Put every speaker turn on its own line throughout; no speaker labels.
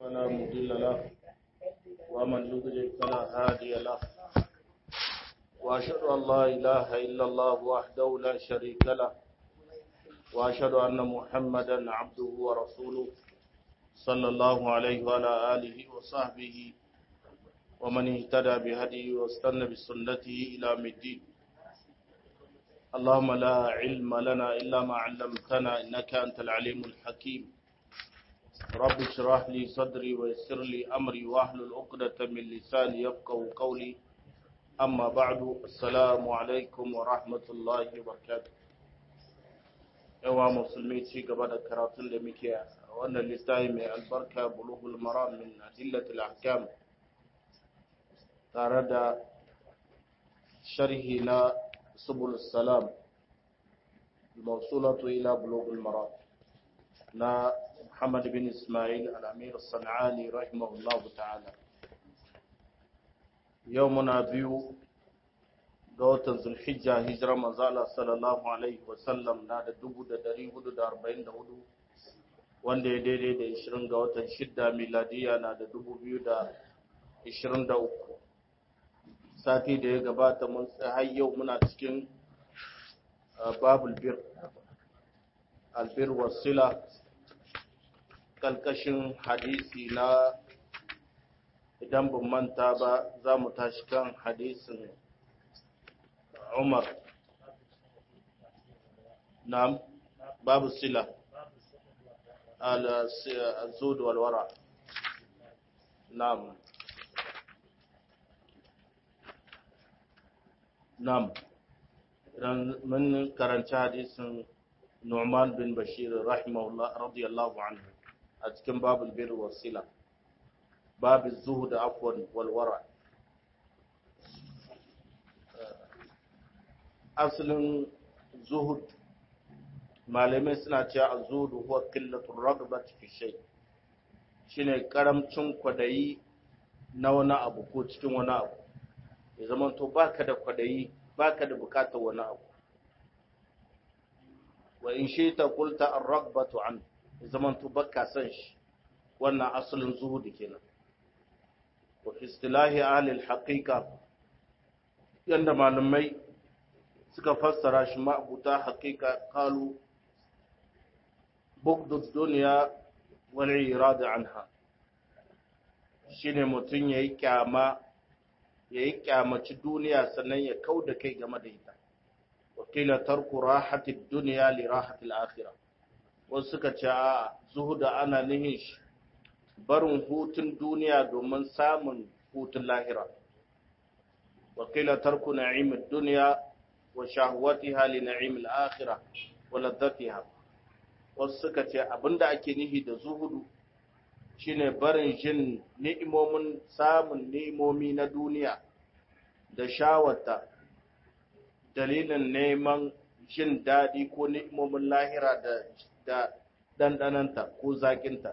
فلا مضل له ومن يضلل فلا هادي له وأشهد أن لا إله إلا الله وحده لا شريك له وأشهد أن محمدا عبده ورسوله صلى الله عليه وعلى آله وصحبه ومن اهتدى بهديه واستنى بسنته إلى الدين اللهم لا علم لنا إلا ما علمتنا إنك أنت العليم الحكيم رب اشرح لي صدري ويسر لي أمري واحلل عقدة من لساني يفقهوا قولي أما بعد السلام عليكم ورحمة الله وبركاته yawa musulmi ci gaba da karatun da muke a wannan littafi mai albarka bulughul maram min adillatil ahkam tare da sharhi na subul salam mawsulatu ila bulughul maram na Muhammad bin Ismail al-Amir as-San'ani rahimahullahu ta'ala yau muna biyu ga watan zulhijja hijira manzala sallallahu alaihi wasallam na da dubu da dari hudu da arba'in da hudu wanda ya daidai da ishirin ga watan shidda miladiya na da dubu biyu da ishirin da uku sati da ya gabata mun har yau muna cikin babul bir albir wasila kalkashin hadisi na idan ban manta ba za mu tashi kan hadisin عمر نعم باب الصلة الزود والورع نعم نعم من كرنت حديث نعمان بن بشير رحمه الله رضي الله عنه أتكلم باب البر والصلة باب الزهد عفوا والورع asalin zuhud malamai suna cewa a zuhudu huwa qillatul ragbat fi shay shine karamcin kwadayi na wani abu ko cikin wani abu ya zama to baka da kwadayi baka da bukatar wani abu wa in shita qulta ar-ragbatu an ya zama to baka san shi wannan asalin zuhudi kenan wa fi istilahi ahli al-haqiqa yanda malamai suka fassara shi ma'abuta haƙiƙa kalu bugdud duniya wani irada anha shine mutum ya yi kyama ya yi kyamaci duniya sannan ya kau da kai game da ita wakila tarku rahatid duniya li rahatil akhirah wasu suka ce a zuhuda ana nihin shi barin hutun duniya domin samun hutun lahira wakila tarku na'imid duniya وشهوتها لنعيم الآخرة ولذتها wasu suka ce abinda ake nihi da zuhudu shine barin jin ni'imomin samun ni'imomi na duniya da shawata dalilin neman jin daɗi ko ni'imomin lahira da da dandananta ko zakinta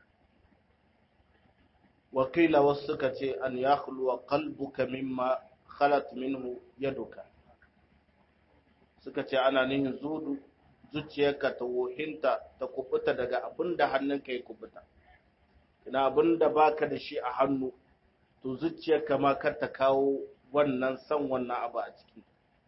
wakila wasu suka ce an yakhluwa qalbuka mimma khalat minhu yaduka suka ce ana nihin zudu zuciyarka ta wohinta ta kubuta daga abin da hannunka ya kubuta ina abin da baka da shi a hannu to zuciyarka ma kar ta kawo wannan san wannan abu a ciki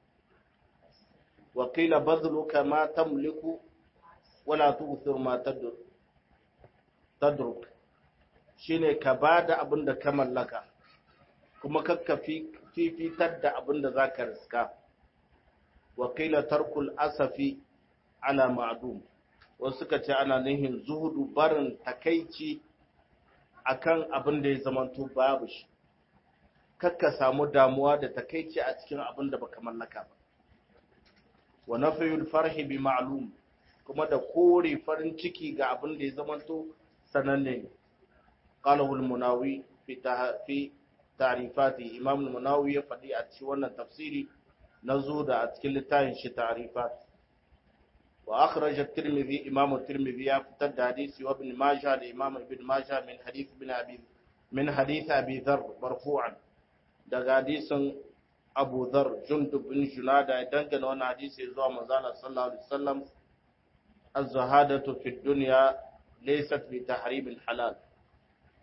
wakila bazluka ma tamliku wala tu'thir ma tadruk shine ka bada abin da ka mallaka kuma kakka fifitar da abin da zaka riska wakila tarkul asafi ala ma'dum wasu suka ce ana nihin zuhudu barin takaici akan abin da ya zamanto babu shi kakka samu damuwa da takaici a cikin abin da baka mallaka ba wa nafiyul farhi bi ma'lum kuma da kore farin ciki ga abin da ya zamanto sananne ne qalahu al-munawi fi fi ta'rifati imam al-munawi ya faɗi a cikin wannan tafsiri نزود أتكل التاين شي تعريفات وأخرج الترمذي إمام الترمذي يفتد حديث وابن ماجه الإمام ابن ماجه من حديث ابن أبي من حديث أبي ذر مرفوعا دغ حديث أبو ذر جندب بن جنادة دنگن وانا حديث يزوى مزالة صلى الله عليه وسلم الزهادة في الدنيا laysat bi tahrim halal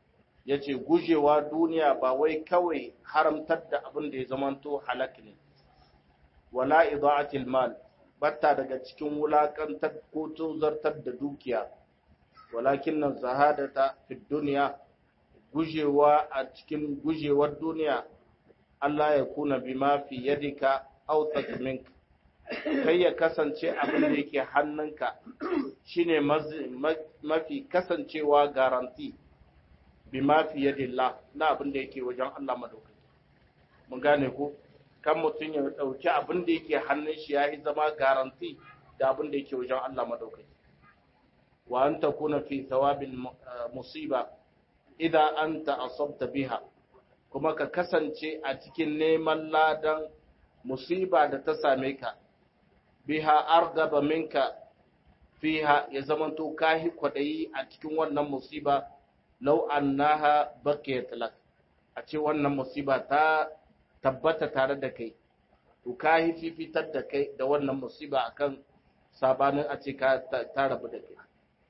yace gujewa duniya ba wai kawai haramtar da abin da ya zamanto halak ne wala ida'atil mal batta daga cikin wulakantar ko tozartar da dukiya walakin nan zahadata fi duniya gujewa a cikin gujewar duniya Allah ya kuna bima fi yadika aw minka kai ya kasance abin da yake hannunka shine mafi kasancewa garanti bima fi yadillah na abin da yake wajen Allah madaukaki mun gane ko kan mutum ya dauki abin da yake hannun shi yayi zama garanti da abin da yake wajen Allah madaukaki wa an takuna fi thawabil musiba idza anta asabta biha kuma ka kasance a cikin neman ladan musiba da ta same ka biha argaba minka fiha ya zamanto kahi kwadayi a cikin wannan musiba law annaha baqiyat lak a ce wannan musiba ta tabbata tare da kai to kahi fifitar da kai da wannan musiba akan sabanin a ce ka ta rabu da kai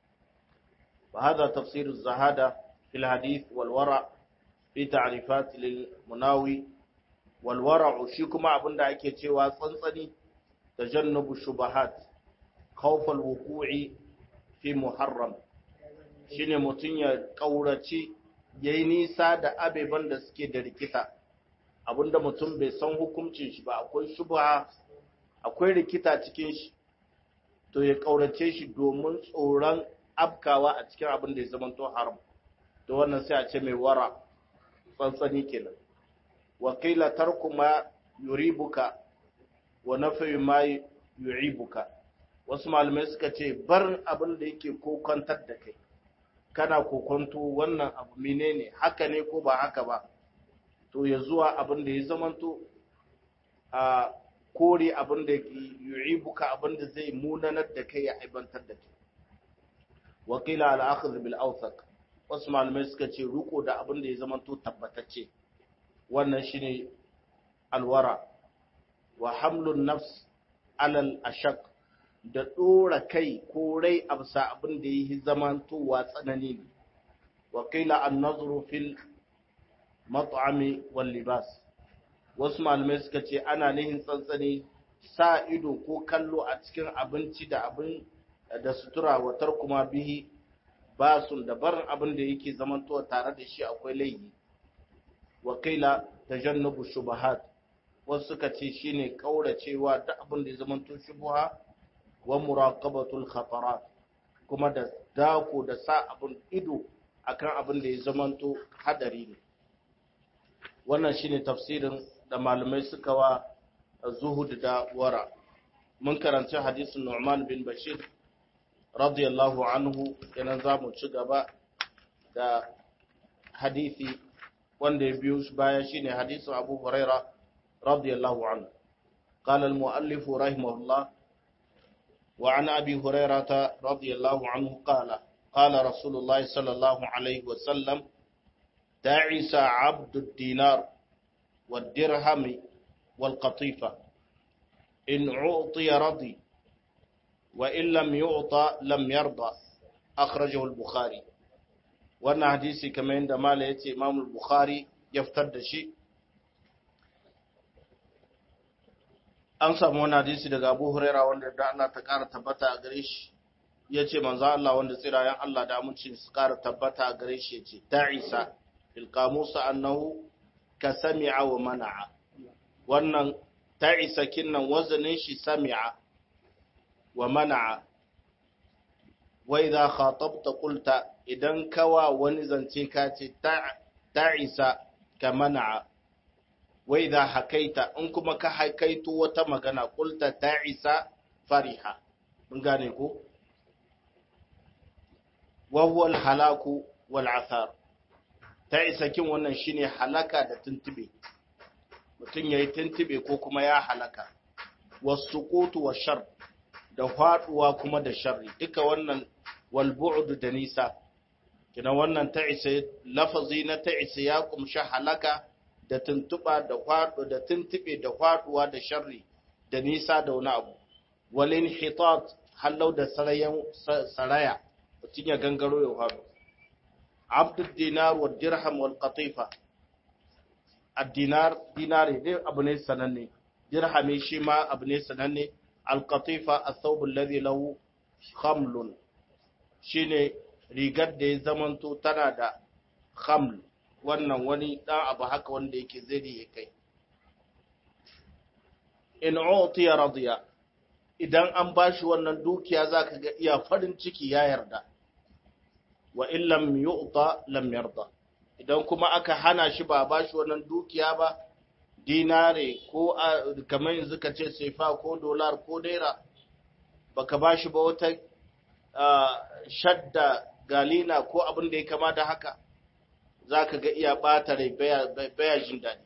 wa hada tafsir az-zahada fil hadith wal wara fi ta'rifat lil munawi wal wara shi kuma abinda ake cewa tsantsani tajannubu shubahat khawf al wuqu'i fi muharram shine mutun ya kaurace yayi nisa da abeban da suke da rikita abinda mutum bai san hukuncin shi ba akwai shubha akwai rikita cikin shi to ya kaurace shi domin tsoron afkawa a cikin abin da ya zama to haram to wannan sai a ce mai wara tsantsani kenan wa qila tarku ma yuribuka wa nafi ma yu'ibuka wasu malamai suka ce bar abin da yake kokantar da kai kana kokonto wannan abu menene haka ne ko ba haka ba to ya zuwa abin da ya zamanto a kore abin da yu'ibuka abin da zai munanar da kai ya aibantar da kai wakila al-akhdh bil awthaq wasu malamai suka ce ruko da abin da ya zamanto tabbatacce wannan shine alwara wa hamlun nafs alal ashaq da dora kai ko rai absa abin da yi zamantowa tsanani ne wakila an-nazru fil mat'ami wal libas wasu malamai suka ce ana nihin tsantsani sa ido ko kallo a cikin abinci da abin da sutura watar kuma bihi basun da barin abin da yake zamantowa tare da shi akwai laifi wakila tajannubu shubahat wasu suka ce shine kauracewa da abin da ya zamanto shubuha wa muraqabatul khatarat kuma da dako da sa abin ido akan abin da ya zamanto hadari ne wannan shine tafsirin da malamai suka wa zuhud da wara mun karanci hadisin Nu'man bin Bashir radiyallahu anhu kenan za mu ci gaba da hadisi wanda ya biyo shi baya shine hadisin Abu Huraira radiyallahu anhu قال المؤلف رحمه الله وعن أبي هريرة رضي الله عنه قال قال رسول الله صلى الله عليه وسلم تعس عبد الدينار والدرهم والقطيفة إن أعطي رضي وإن لم يعطى لم يرضى أخرجه البخاري wannan hadisi kamar yadda mala ya ce imam bukhari ya fitar da shi an samu wani hadisi daga abu huraira wanda da Allah ta ƙara tabbata a gare shi ya ce manzo Allah wanda tsirayen Allah da amincin su ƙara tabbata a gare shi ya ce ta isa ilkamusa annahu ka sami'a wa mana'a wannan ta isa kinnan wazanin shi sami'a wa mana'a wa idza khatabta qulta idan kawa wani zance ka ce ta isa ka mana'a wa idza hakaita in kuma ka hakaito wata magana qulta ta isa fariha mun gane ko wa huwa al-halaku wal athar ta isa kin wannan shine halaka da tuntube mutum yayi tuntube ko kuma ya halaka wasuqutu wa shar da faduwa kuma da sharri duka wannan wal bu'd da nisa kina wannan ta isa lafazi na ta isa ya kumshi halaka da tuntuba da fadu da tuntube da faduwa da sharri da nisa da wani abu wal inhitat halau da sarayan saraya mutum ya gangaro ya faɗo abdul dinar wa dirham wal qatifa ad-dinar dinari dai abu ne sananne dirhami shi ma abu ne sananne al qatifa ath-thawb alladhi lahu khamlun shine rigar da ya zamanto tana da khaml wannan wani dan abu haka wanda yake zai ya kai in utiya radiya idan an bashi wannan dukiya zaka ga iya farin ciki ya yarda wa in lam yu'ta lam yarda idan kuma aka hana shi ba bashi wannan dukiya ba dinare ko kamar yanzu ka ce sefa ko dolar ko naira baka bashi ba wata shadda galina ko abin da ya kama da haka zaka ga iya bata rai baya jin daɗi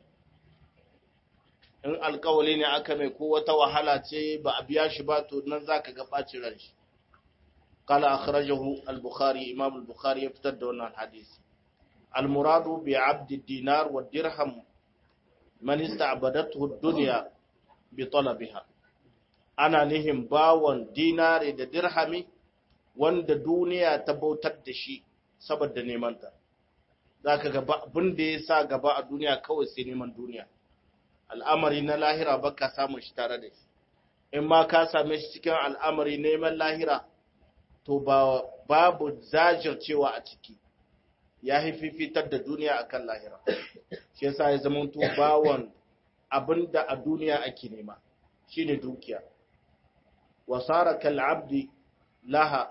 in alkawali ne aka mai ko wata wahala ce ba a biya shi ba to nan zaka ga bacin ran shi قال أخرجه البخاري إمام البخاري يفتد دون الحديث المراد بعبد الدينار والدرهم من استعبدته الدنيا بطلبها أنا نهم باون دينار da dirhami wanda duniya ta bautar da shi saboda nemanta za ka gaba abin da ya sa gaba a duniya kawai sai neman duniya al'amari na lahira ba ka samun shi tare da shi in ma ka same shi cikin al'amari neman lahira to ba babu zajircewa a ciki ya fifitar da duniya akan lahira shi yasa ya zama to bawon abinda a duniya ake nema shine dukiya wasara kal abdi laha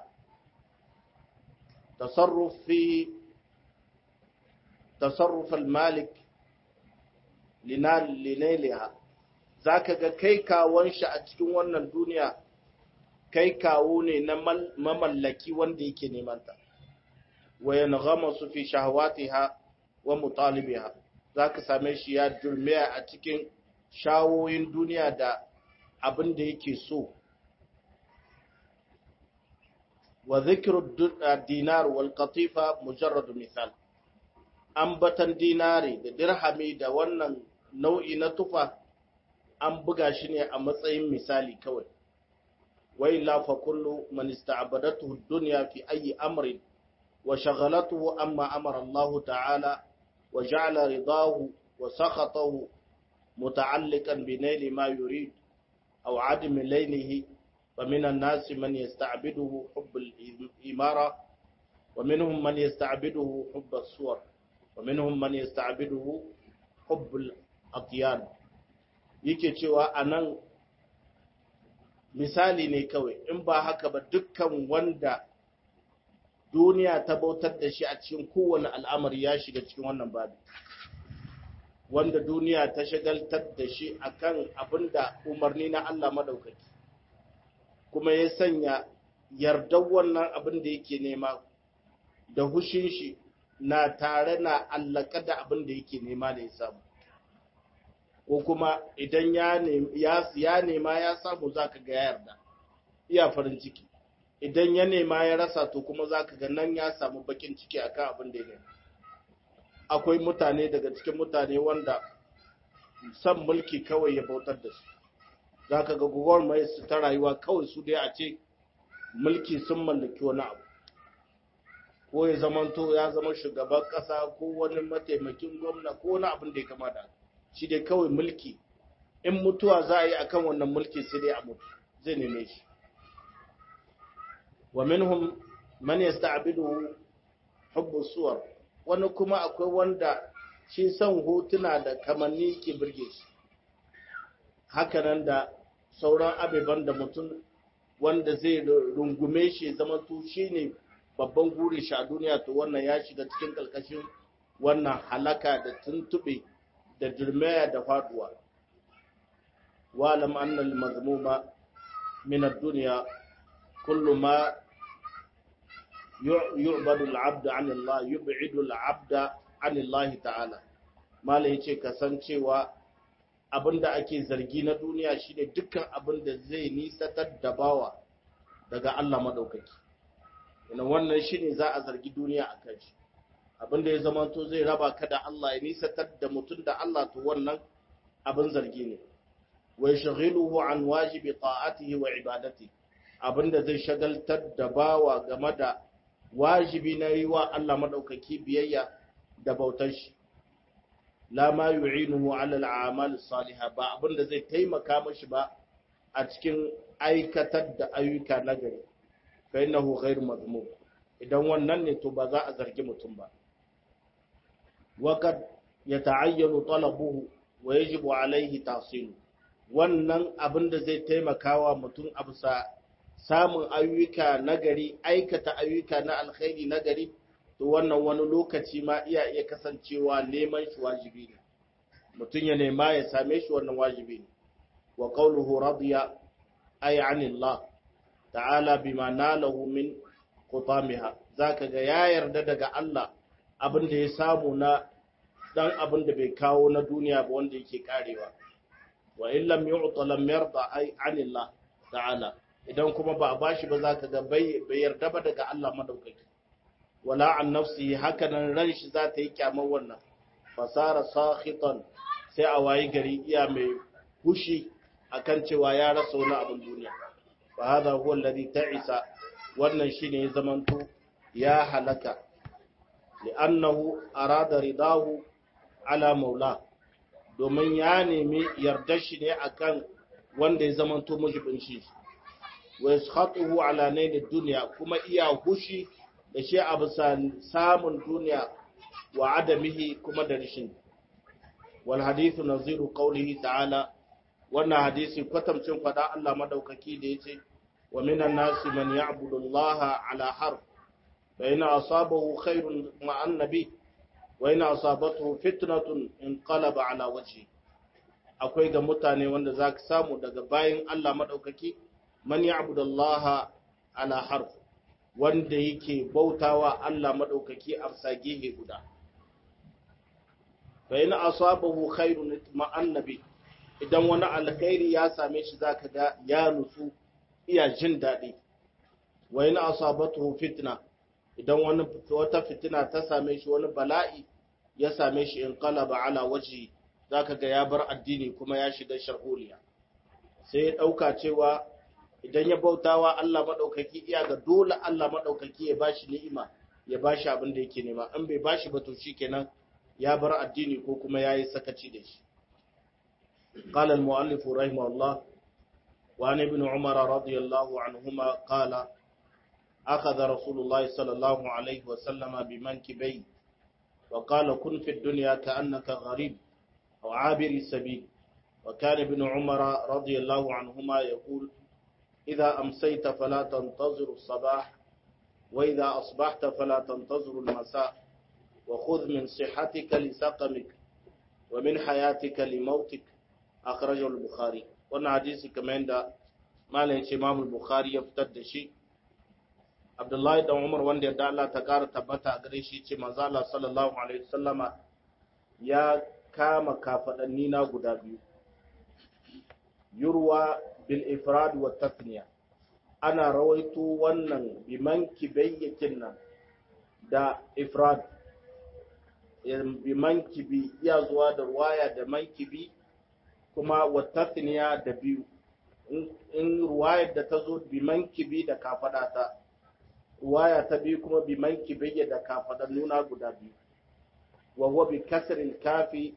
tasarruf fi tasarruf al malik linal linaliha zaka ga kai kawon shi a cikin wannan duniya kai kawo ne na mamallaki wanda yake nemanta wa yanghama su fi shahawatiha wa mutalibiha zaka same shi ya durmiya a cikin shawoyin duniya da abin da yake so wa dhikru dinar wal qatifa mujarrad misal ambatan dinari da dirhami da wannan nau'i na tufa an buga shi ne a matsayin misali kawai وإلا فكل من استعبدته الدنيا في أي أمر وشغلته أما أمر الله تعالى وجعل رضاه وسخطه متعلقا بنيل ما يريد أو عدم لينه فمن الناس من يستعبده حب الإمارة ومنهم من يستعبده حب الصور ومنهم من يستعبده حب الأطيان yake cewa anan misali ne kawai in ba haka ba dukkan wanda duniya ta bautar da shi a cikin kowane al'amari ya shiga cikin wannan babi wanda duniya ta shagaltar da shi akan abin da umarni na Allah madaukaki kuma ya sanya yardar wannan abin da yake nema da hushin shi na tare na allaka da abin da yake nema da ya samu ko kuma idan ya nema ya samu za ka ga ya yarda iya farin ciki idan ya nema ya rasa to kuma za ka ga nan ya samu bakin ciki akan abin da ya nema akwai mutane daga cikin mutane wanda san mulki kawai ya bautar da su za ka ga guguwar mai su ta rayuwa kawai su dai a ce mulki sun mallaki wani abu ko ya zamanto ya zama shugaban kasa ko wani mataimakin gwamna ko wani abin da ya kama da shi dai kawai mulki in mutuwa za a yi akan wannan mulki sai dai a mutu zai neme shi wa minhum man yasta'bidu hubbu suwar wani kuma akwai wanda shi son hotuna da kamanni ke burge shi hakanan da sauran abeban da mutum wanda zai rungume shi zama to shine babban guri shi a duniya to wannan ya shiga cikin kalkashin wannan halaka da tuntube da dirmaya da faduwa walam annal mazmuma min ad-dunya kullu ma yu'badu al-'abd 'an Allah yub'idu al-'abd 'an Allah ta'ala malai yace kasancewa abinda ake zargi na duniya shine dukkan abinda zai nisatar da bawa daga Allah madaukaki ina wannan shine za a zargi duniya akan shi abinda ya zama to zai raba ka da Allah ya nisatar da mutum da Allah to wannan abin zargi ne wa yashghiluhu an wajibi ta'atihi wa ibadati abinda zai shagaltar da bawa game da wajibi na yi wa Allah madaukaki biyayya da bautar shi la ma yu'inuhu ala al-a'mal salihah ba abinda zai taimaka mashi ba a cikin aikatar da ayyuka nagari fa innahu ghairu madhmum idan wannan ne to ba za a zargi mutum ba waqad yata'ayyanu talabuhu wa yajibu alayhi tahsilu wannan abin da zai taimakawa mutum a bisa samun ayyuka nagari aikata ayyuka na alkhairi nagari to wannan wani lokaci ma iya iya kasancewa neman shi wajibi ne mutum ya nema ya same shi wannan wajibi ne wa qawluhu radiya ay anillah ta'ala bima nalahu min qutamiha zaka ga ya yarda daga Allah abin da ya samu na dan abin da bai kawo na duniya ba wanda yake karewa wa in lam yu'ta lam yarda ay anillah ta'ala idan kuma ba a bashi ba zaka ga bai yarda ba daga Allah madaukaki wala an nafsihi hakanan ran shi za ta yi kyamar wannan fasara sakhitan sai a wayi gari iya mai hushi akan cewa ya rasa wani abin duniya fa hadha huwa alladhi ta'isa wannan shine ya zamanto ya halaka li'annahu arada ridahu ala maula domin ya nemi yardar shi ne akan wanda ya zamanto mujibin shi wa yaskhatuhu ala nailid dunya kuma iya hushi da shi a bisa samun duniya wa adamihi kuma da rishin wal hadithu naziru qawlihi ta'ala wannan hadisi kwatamcin fada Allah madaukaki da yace wa minan nasi man ya'budu Allah ala harf fa in asabahu khairun ma annabi wa in asabathu fitnatun inqalaba ala wajhi akwai ga mutane wanda zaka samu daga bayin Allah madaukaki man ya'budu Allah ala harf wanda yake bautawa Allah maɗaukaki a sagihe guda. Bai na asabahu khairu ma'annabi idan wani alkhairi ya same shi zaka ga ya nutsu iya jin daɗi. Wai na asabatu fitna idan wani wata fitina ta same shi wani bala'i ya same shi in qalaba ala waji zaka ga ya bar addini kuma ya shiga sharholiya. Sai ya ɗauka cewa idan ya bautawa Allah maɗaukaki iya ga dole Allah maɗaukaki ya bashi ni'ima ya bashi abin da yake nema in bai bashi ba to shikenan ya bar addini ko kuma yayi sakaci da shi قال المؤلف رحمه الله وعن ابن عمر رضي الله عنهما قال أخذ رسول الله صلى الله عليه وسلم بمنكبي وقال كن في الدنيا كأنك غريب أو عابر السبيل وكان ابن عمر رضي الله عنهما يقول إذا أمسيت فلا تنتظر الصباح وإذا أصبحت فلا تنتظر المساء وخذ من صحتك لسقمك ومن حياتك لموتك أخرجه البخاري وانا حديث كمان دا ما لنش إمام البخاري يفتد شيء عبد الله بن عمر وان دا الله تقار تبتا أغريشي چه مزالة صلى الله عليه وسلم يا كام كافدنينا قدابيو يروى بالإفراد والتثنية أنا رويت ونن بمنكبيكن دا إفراد bimankibi iya zuwa da ruwaya da mankibi kuma wattathniya da biyu in ruwayar da ta zo bimankibi da kafada ta ruwaya ta biyu kuma bimankibi da kafada nuna guda biyu wa huwa bi kasril kafi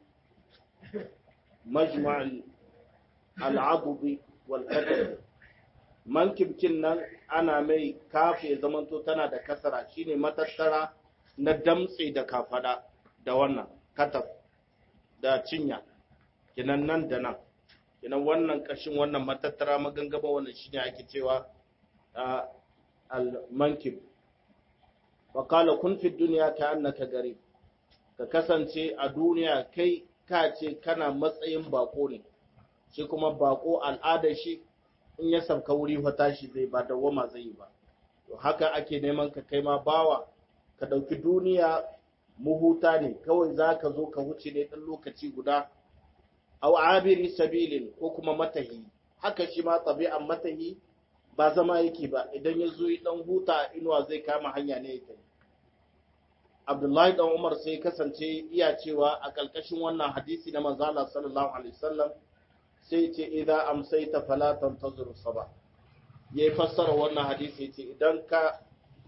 majma' al-'adbi wal qadr mankibkin nan ana mai kafi ya zamanto tana da kasara shine matattara na damtse da kafada da wannan kataf da cinya kinan nan da nan kinan wannan kashin wannan matattara magangama wannan shine ake cewa al-mankib wa qala kun fi dunya ka annaka garib ka kasance a duniya kai ka ce kana matsayin bako ne shi kuma bako al'adar shi in ya sauka wuri wata shi zai ba dawwama zai yi ba to haka ake neman ka kai ma bawa ka dauki duniya muhuta ne kawai za ka zo ka wuce ne ɗan lokaci guda au abiri sabilin ko kuma matahi haka shi ma tabi'an matahi ba zama yake ba idan ya zo ɗan huta inuwa zai kama hanya ne yake Abdullahi dan Umar sai kasance iya cewa a ƙarƙashin wannan hadisi na manzo Allah sallallahu alaihi wasallam sai ce idza amsayta fala tantazir sabah yayi fassara wannan hadisi ce idan ka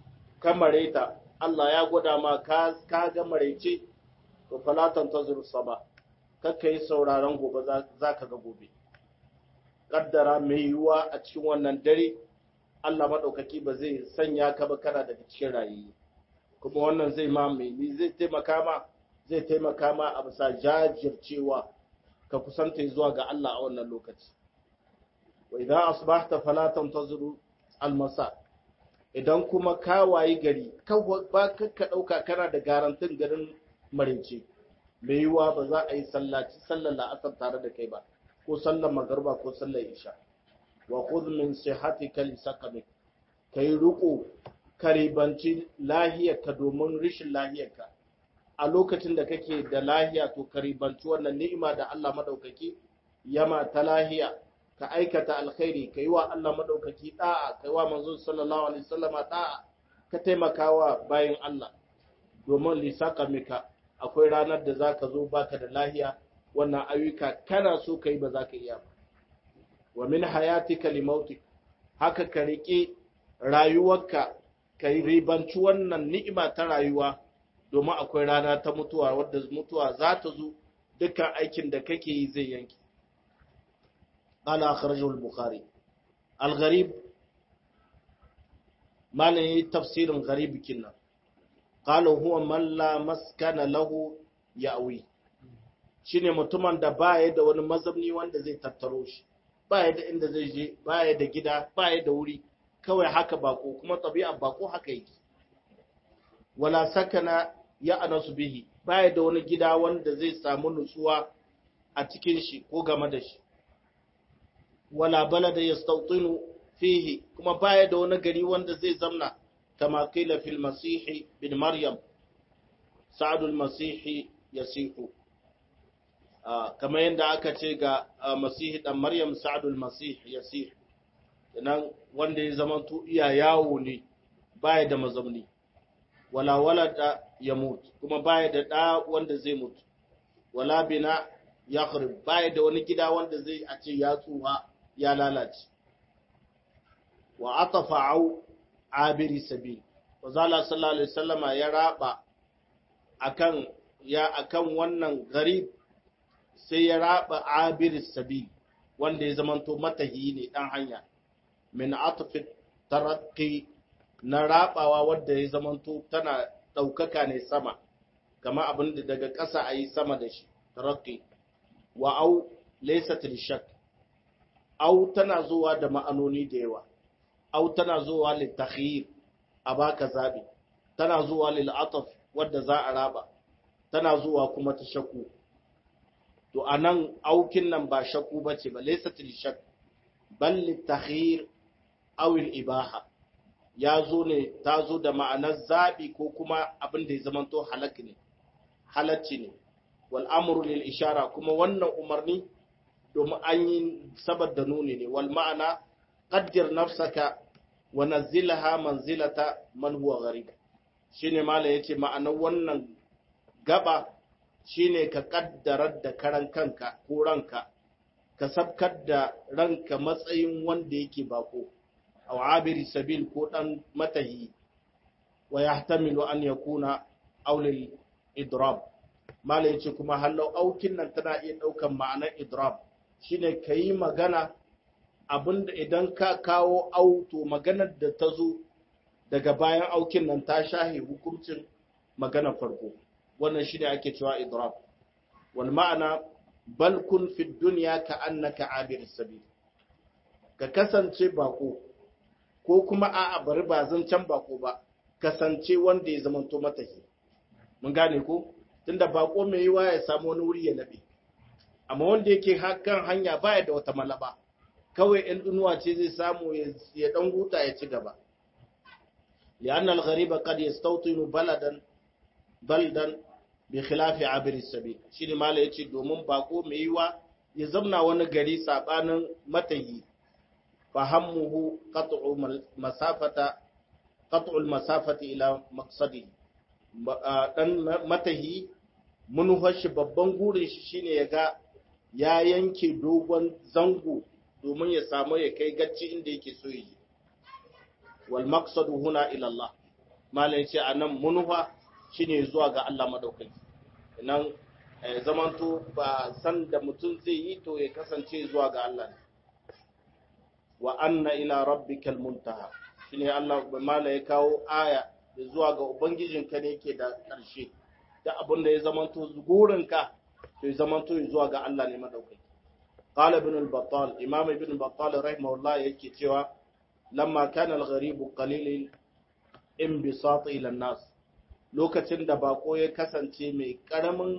ka mareta Allah ya gwada ma ka ka ga marece to falatan tazur saba kakka yi sauraron gobe za ka ga gobe kaddara mai yiwuwa a cikin wannan dare Allah maɗaukaki ba zai sanya ka ba kana daga cikin rayi kuma wannan zai ma mai zai taimaka ma zai taimaka ma a bisa jajircewa ka kusanta zuwa ga Allah a wannan lokaci wa idan asbahta fala tantazuru almasa idan kuma ka wayi gari ba ka dauka kana da garantin garin marince mai yiwuwa ba za a yi sallaci sallar la'asar tare da kai ba ko sallar magarba ko sallar isha wa khudh min sihhatika li saqamik kai ruko karibanci lahiyarka domin rishin lahiyarka a lokacin da kake da lahiya to karibanci wannan ni'ima da Allah madaukaki yama ta lahiya ka aikata alkhairi ka yi wa Allah madaukaki da'a ka yi wa manzon sallallahu alaihi wasallama da'a ka taimakawa bayan Allah domin li saqamika akwai ranar da zaka zo baka da lahiya wannan ayyuka kana so kai ba za ka iya ba wa min hayatika li mautik haka ka rike rayuwarka ka ribanci wannan ni'ima ta rayuwa domin akwai rana ta mutuwa wadda mutuwa za ta zo dukkan aikin da kake yi zai yanki ala akhrajahu al-bukhari al-gharib malai tafsirin gharib kinna qala huwa man la maskana lahu ya'wi shine mutumin da baya da wani mazamni wanda zai tattaro shi baya da inda zai je baya da gida baya da wuri kawai haka bako kuma tabi'a bako haka yake wala sakana ya anasu bihi baya da wani gida wanda zai samu nutsuwa a cikin shi ko game da shi wala balada yastawtinu fihi kuma baya da wani gari wanda zai zamna kama qila fil masih bin maryam sa'adul masih yasihu kamar yadda aka ce ga masihi dan maryam sa'adul masih yasih nan wanda ya zama to iya yawo ne baya da mazamni wala walada ya mutu kuma baya da da wanda zai mutu wala bina ya kharib baya da wani gida wanda zai a ce ya tsuha ya lalace wa atafa au abiri sabil wa zala sallallahu alaihi wasallama ya raba akan ya akan wannan garib sai ya raba abiri sabil wanda ya zamanto matahi ne dan hanya min atfi tarakki na rabawa wadda ya zamanto tana ɗaukaka ne sama kama abin da daga ƙasa a yi sama da shi tarakki wa au laysat lishak au tana zuwa da ma'anoni da yawa au tana zuwa lil takhyir a baka zabi tana zuwa lil ataf wadda za a raba tana zuwa kuma ta shakku to anan aukin nan ba shakku bace ba laysat lishak bal lit takhyir awil ibaha ya zo ne ta zo da ma'anar zaɓi ko kuma abin da ya zamanto halak ne halacci ne wal amru lil ishara kuma wannan umarni domin an yi sabar da nuni ne wal ma'ana qaddir nafsaka wa nazzilha manzilata man huwa gharib shine mala yace ma'anar wannan gaba shine ka kaddarar da karan kanka ko ranka ka sabkar da ranka matsayin wanda yake bako aw abiri sabil ko dan matahi wa yahtamilu an yakuna aulil idrab mala yace kuma hallau aukin nan tana iya daukan ma'anar idrab shine kayi magana abinda idan ka kawo auto maganar da ta zo daga bayan aukin nan ta shahe hukuncin magana farko wannan shine ake cewa idrab wal ma'ana bal kun fi dunya ka annaka abir sabil ka kasance bako ko kuma a'a bari ba zan can bako ba kasance wanda ya zamanto matahi mun gane ko tunda bako mai yiwa ya samu wani wuri ya labe amma wanda yake kan hanya baya da wata malaba kawai in inuwa ce zai samu ya dan huta ya ci gaba li'anna al-ghariba qad yastawtinu baladan baldan bi khilafi abir sabil shine mala yace domin bako mai yiwa ya zamna wani gari sabanin matahi fahammuhu qat'u masafata qat'u al-masafati ila maqsadi dan matahi munufar shi babban gurin shi shine ya ga ya yanke dogon zango domin ya samu ya kai gacci inda yake so yi wal maqsadu huna ila Allah malam ya ce a nan munufa shine zuwa ga Allah madaukaki nan zamanto ba san da mutum zai yi to ya kasance zuwa ga Allah ne wa anna ila rabbikal muntaha shine Allah mala ya kawo aya da zuwa ga ubangijinka ne yake da ƙarshe da abin da ya zamanto gurinka to ya zamanto zuwa ga Allah ne madaukaki qala ibn al-battal imam ibn al-battal rahimahullah yake cewa lamma kana al-gharib qalil inbisat ila an-nas lokacin da bako ya kasance mai karamin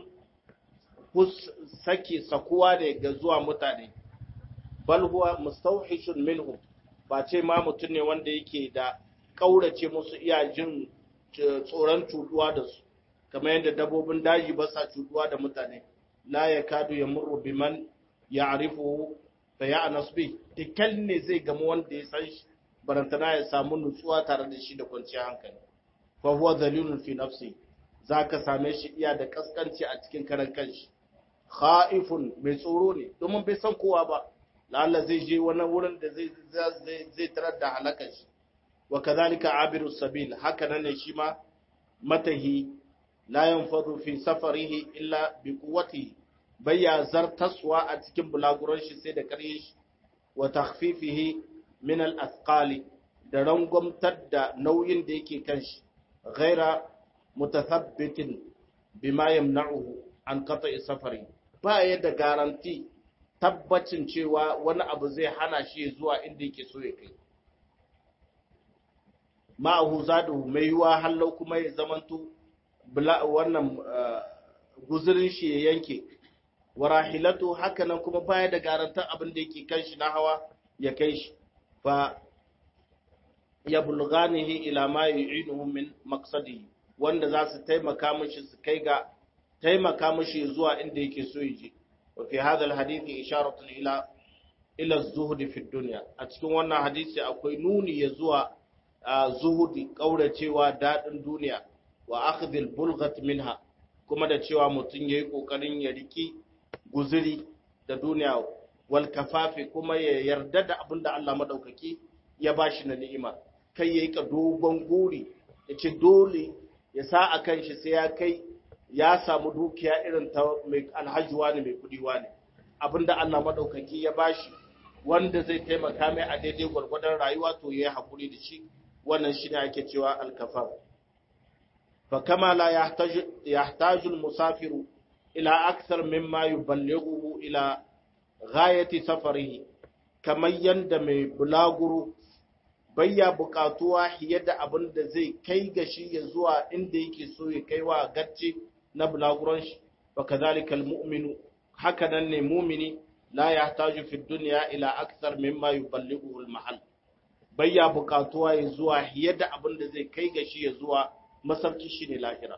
sake sakuwa ne ga zuwa mutane bal huwa mustawhishun minhum ba ce ma mutum ne wanda yake da kaurace musu iya jin tsoron cutuwa da su kamar yadda dabbobin daji ba sa cutuwa da mutane la ya kadu ya murru biman ya arifu fa ya anasbi tikal ne zai gama wanda ya san shi barantana ya samu nutsuwa tare da shi da kwanciyar hankali fa huwa dalilun fi nafsi zaka same shi iya da kaskanci a cikin karan kanshi khaifun mai tsoro ne domin bai san kowa ba lalla zai je wani wurin da zai zai tarar da halakar shi wa kadhalika abiru sabil haka nan ne shi ma matahi la yanfadu fi safarihi illa bi quwwatihi bayya zartaswa a cikin bulaguran shi sai da ƙarye shi wa takhfifihi min al athqali da rangwamtar da nauyin da yake kan shi ghaira mutathabbitin bima yamna'uhu an qata'i safari ba ya da garanti tabbacin cewa wani abu zai hana shi zuwa inda yake so ya kai ma'ahu zadu mai yiwa hallau kuma ya zamanto wannan guzurin shi ya yanke wa rahilatu hakanan kuma baya da garantar abin da yake kan shi na hawa ya kai shi fa ya bulganihi ila ma yu'inuhu min maqsadihi wanda za su taimaka mishi su kai ga taimaka mishi zuwa inda yake so ya je wa fi hadha alhadith isharatun ila ila az-zuhd fi dunya a cikin wannan hadisi akwai nuni ya zuwa zuhudi kauracewa dadin duniya wa akhdhi al-bulghat minha kuma da cewa mutum yayi kokarin ya riki guzuri da duniya wal kafafi kuma ya yarda da abin da Allah madaukaki ya bashi na ni'ima kai yayi ka dogon guri yace dole ya sa a kan shi sai ya kai ya samu dukiya irin ta mai alhaji wani mai kudi wani abinda Allah madaukaki ya bashi wanda zai taimaka mai a daidai gwargwadon rayuwa to yayi hakuri da shi wannan shine ake cewa al-kafaf fa kama la yahtaju yahtaju al-musafiru ila akthar mimma yuballighuhu ila ghayati safarihi kamar yanda mai bulaguro bayya buƙatuwa fiye da abin da zai kai ga shi ya zuwa inda yake so ya kai wa gacce na bulaguron shi wa kadhalika almu'minu haka nan ne mu'mini la yahtaju fi dunya ila akthar mimma yuballighu almahal bayya buƙatuwa ya zuwa fiye da abin da zai kai ga shi ya zuwa masauki shi ne lahira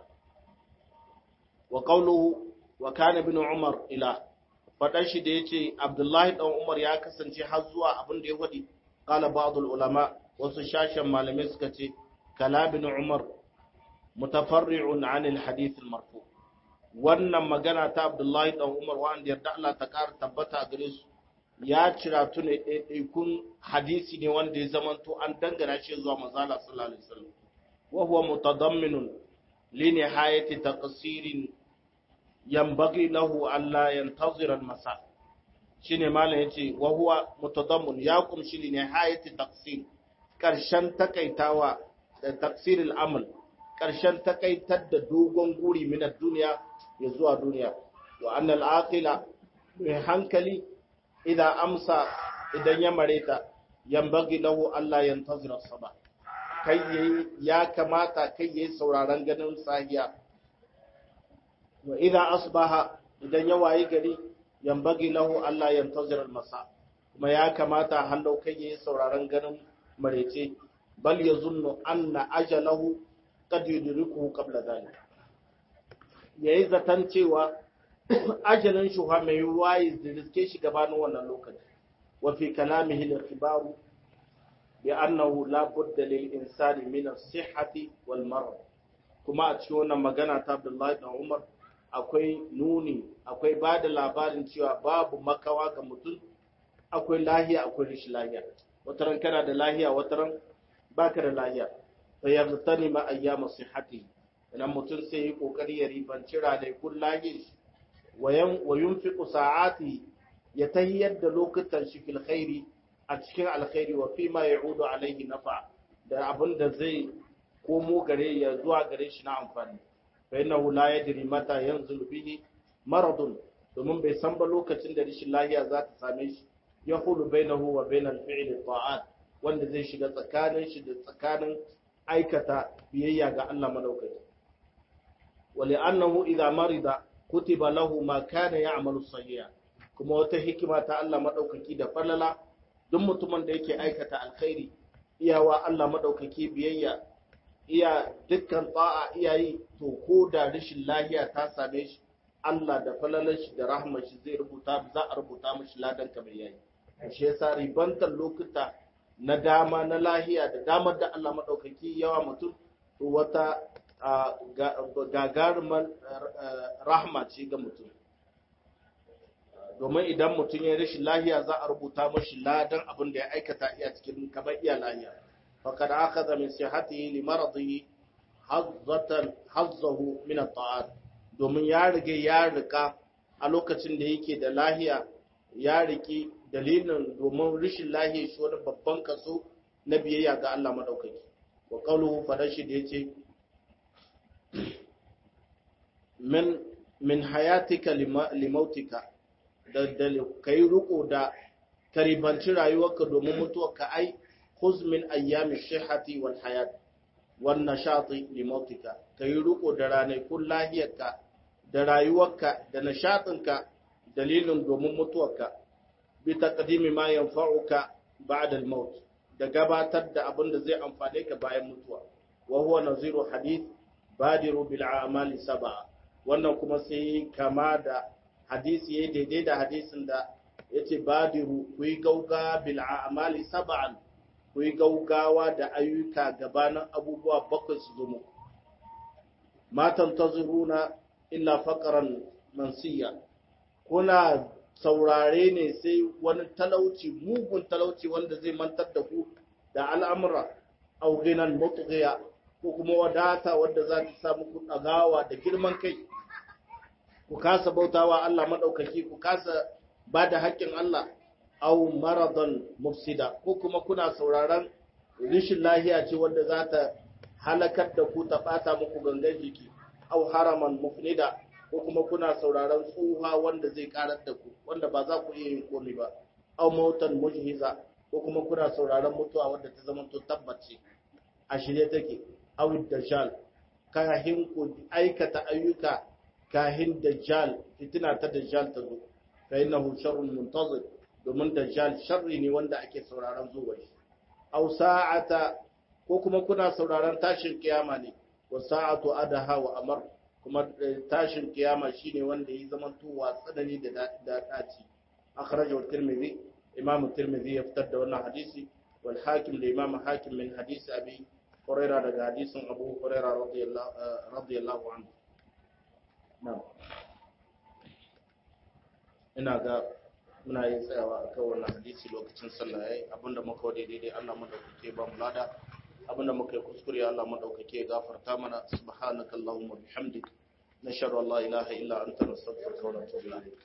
wa qawluhu wa kana ibn umar ila fadan shi da yace abdullahi dan umar ya kasance har zuwa abin da ya wadi qala ba'd ulama wasu shashen malamai suka ce kalabin umar mutafarri'un anil hadith marfu wannan magana ta abdullahi dan umar wanda yarda Allah ta ƙara tabbata gare su ya cira tune ɗaiɗaikun hadisi ne wanda ya zamanto an dangana shi zuwa manzala sallallahu alaihi wasallam wa huwa mutadamminun li nihayati taqsirin yanbaghi lahu alla yantazira al-masa shine malam yace wa huwa mutadammun ya kumshi li nihayati taqsir ƙarshen takaitawa da tafsiril amal ƙarshen takaitar da dogon guri minar duniya ya zuwa duniya wa annal aqila mai hankali idan amsa idan ya mareta yambagi lahu Allah yantazira saba kai yayi ya kamata kai yayi sauraron ganin sahiya wa idan asbaha idan ya wayi gari yambagi lahu Allah yantazira al-masa kuma ya kamata hallau kai yayi sauraron ganin marece bal ya zunnu anna ajalahu qad yudrikuhu qabla dhalik yayi zatan cewa ajalin shi mai yiwuwa ya riske shi gabanin wannan lokaci wa fi kalamihi al-ikhbaru bi annahu la budda lil insani min as-sihhati wal marad kuma a cikin wannan magana ta Abdullahi dan Umar akwai nuni akwai bada labarin cewa babu makawa ga mutum akwai lahiya akwai rashin lahiya wataran kana da lahiya wataran baka da lahiya fa yaghtanima ayyama sihhatihi idan mutum sai yi kokari ya ribanci ranakun lahi wa yunfiqu sa'ati ya tahiyyar da lokutan shi fil khairi a cikin alkhairi wa fi ma ya'udu alaihi nafa da abin da zai komo gare ya zuwa gare shi na amfani fa innahu la yadri mata yanzulu bihi maradun domin bai san ba lokacin da rashin lahiya za ta same shi ya hulu bainahu wa bainal fi'li ta'at wanda zai shiga tsakanin shi da tsakanin aikata biyayya ga Allah madaukaki ولأنه إذا مرض كتب له ما كان يعمل صحيحا kuma wata hikima ta Allah madaukaki da falala duk mutumin da yake aikata alkhairi iyawa Allah madaukaki biyayya iya dukkan ta'a iyayi to ko da rashin lahiya ta same shi Allah da falalar shi da rahmar shi zai rubuta za a rubuta mishi ladan ka mai yayi shi yasa ribantar lokuta na dama na lahiya da damar da Allah madaukaki yawa mutum to wata gagarumar rahma ce ga mutum domin idan mutum ya rashin lahiya za a rubuta mashi ladan abin da ya aikata iya cikin kamar iya lahiya fakad akhadha min sihhatihi li maradihi hazzatan hazzahu min at-ta'at domin ya rige ya rika a lokacin da yake da lahiya ya riki dalilin domin rashin lahiya shi wani babban kaso na biyayya ga Allah madaukaki wa qawluhu fadashi da yace min min hayatika limautika da da kai riko da karibanci rayuwarka domin mutuwarka ai khuz min ayyami shihati wal hayat wan nashati limautika kai riko da ranakun lahiyarka da rayuwarka da nishatinka dalilin domin mutuwarka bi taqdimi ma yanfa'uka ba'da al-maut da gabatar da abin da zai amfane ka bayan mutuwa wa huwa naziru hadith badiru bil a'mali sab'a wannan kuma sai kama da hadisi yayi daidai da hadisin da yace badiru ku yi gauga bil a'mali sab'an ku yi gaugawa da ayyuka gabanin abubuwa bakwai su zo muku ma tantaziruna illa faqran mansiya kuna saurare ne sai wani talauci mugun talauci wanda zai mantar da ku da al'amura au ghinan mutghiya ko kuma wadata wadda za ta sa muku ɗagawa da girman kai ku kasa bautawa Allah maɗaukaki ku kasa ba da haƙƙin Allah au maradan mufsida ko kuma kuna sauraron rishin lahiya ce wadda za ta halakar da ku ta ɓata muku gangan jiki au haraman mufnida ko kuma kuna sauraron tsuha wanda zai karar da ku wanda ba za ku iya yin komai ba au mautan mujhiza ko kuma kuna sauraron mutuwa wadda ta zama to tabbace a shirye take awid dajjal kahin ku aikata ayyuka kahin dajjal fitina ta dajjal ta zo fa innahu sharrun muntazir domin dajjal sharri ne wanda ake sauraron zuwa shi aw sa'ata ko kuma kuna sauraron tashin kiyama ne wa sa'atu adaha wa amar kuma tashin kiyama shine wanda yi zaman tuwa tsanani da da daci akhrajahu tirmidhi imam tirmidhi ya fitar da wannan hadisi wal hakim da imam hakim min hadisi abi hurairah daga hadisin abu hurairah radiyallahu radiyallahu anhu na'am ina ga muna yin tsayawa a kan wannan hadisi lokacin sallah yayi abinda muka wade daidai Allah madaukake ba mu lada abinda muka yi kuskure Allah madaukake gafarta mana subhanaka allahumma bihamdik nashhadu an la ilaha illa anta nastaghfiruka wa natubu ilayk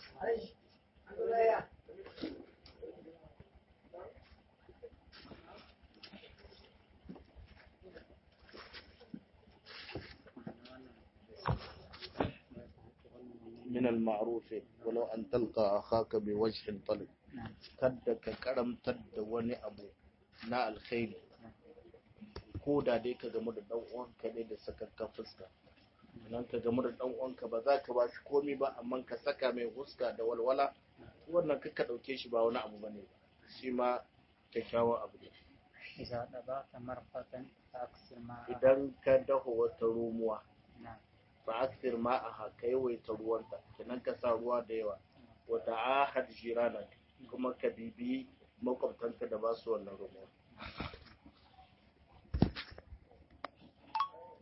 من المعروف ولو أن تلقى أخاك بوجه طلق kada ka karamtar da wani abu na alkhairi ko da dai ka gamu da dan uwanka ne da sakakka fuska nan ka gamu da dan uwanka ba za ka ba shi komai ba amma ka saka mai huska da walwala wannan ka dauke shi ba wani abu bane shi ma kyakkyawan abu ne
إذا طبعت مرقة فأكثر معها
idan ka daho wata romuwa
نعم
fa akthir ma'aha ka yawaita ruwanta kenan ka sa ruwa da yawa wa ta'ahad jiranak kuma ka bibi makwabtanka da ba su wannan romuwa